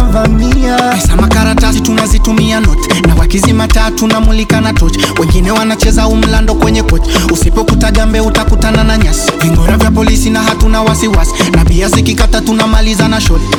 tunawavamia. Pesa makaratasi tunazitumia not, na wakizima taa tunamulika na torch. Wengine wanacheza umlando kwenye coach, usipokuta jambe utakutana na nyasi. Vingora vya polisi na hatuna wasiwasi, na bia zikikata tunamaliza na shot.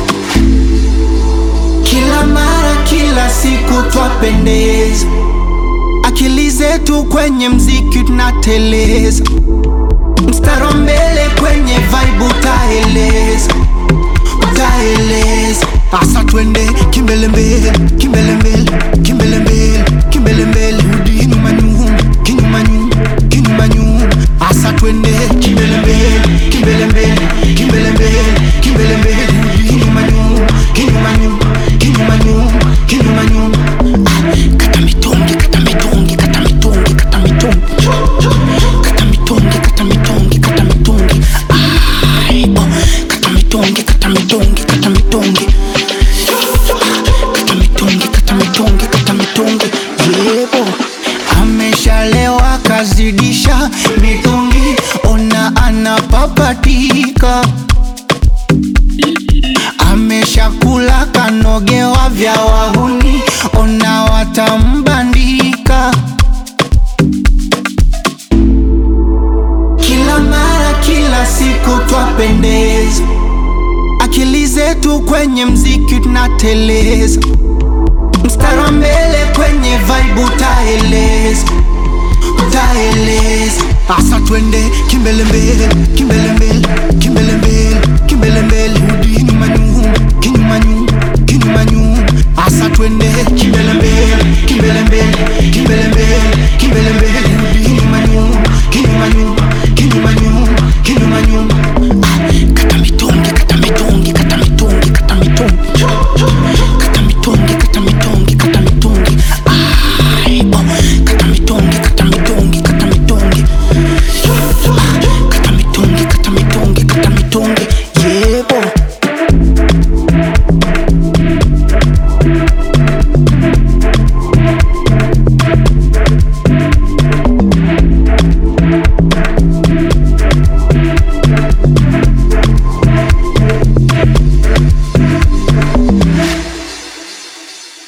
Kila mara, kila siku twapendeza, akili zetu kwenye mziki tunateleza, mstari wa mbele kwenye vibe utaeleza, utaeleza. Asa twende kimbele mbele, kimbele mbele, kimbele mbele, kimbele mbele, rudi nyuma nyuma, kinyuma nyuma, kinyuma nyuma. Asa twende kimbele mbele, kimbele mbele, kimbele mbele, kimbele mbele, rudi nyuma nyuma, kinyuma nyuma, kinyuma nyuma, kinyuma nyuma. Ah, kata mitungi, kata mitungi, kata mitungi, kata mitungi. Kata mitungi, kata mitungi, kata mitungi. Ai, oh, kata mitungi, kata mitungi, kata mitungi. Kata mitungi, kata mitungi, kata mitungi. Yebo. Ameshalewa kazidisha mitungi, ona anapapatika. Ameshakula kanogewa vya wahuni, ona watambandika. Kila mara, kila siku twapendeza, akili zetu kwenye mziki tunateleza, mstari wa mbele kwenye vibe utaeleza, utaeleza. Asa twende kimbele mbele, kimbele mbele, kimbele mbele, kimbele mbele,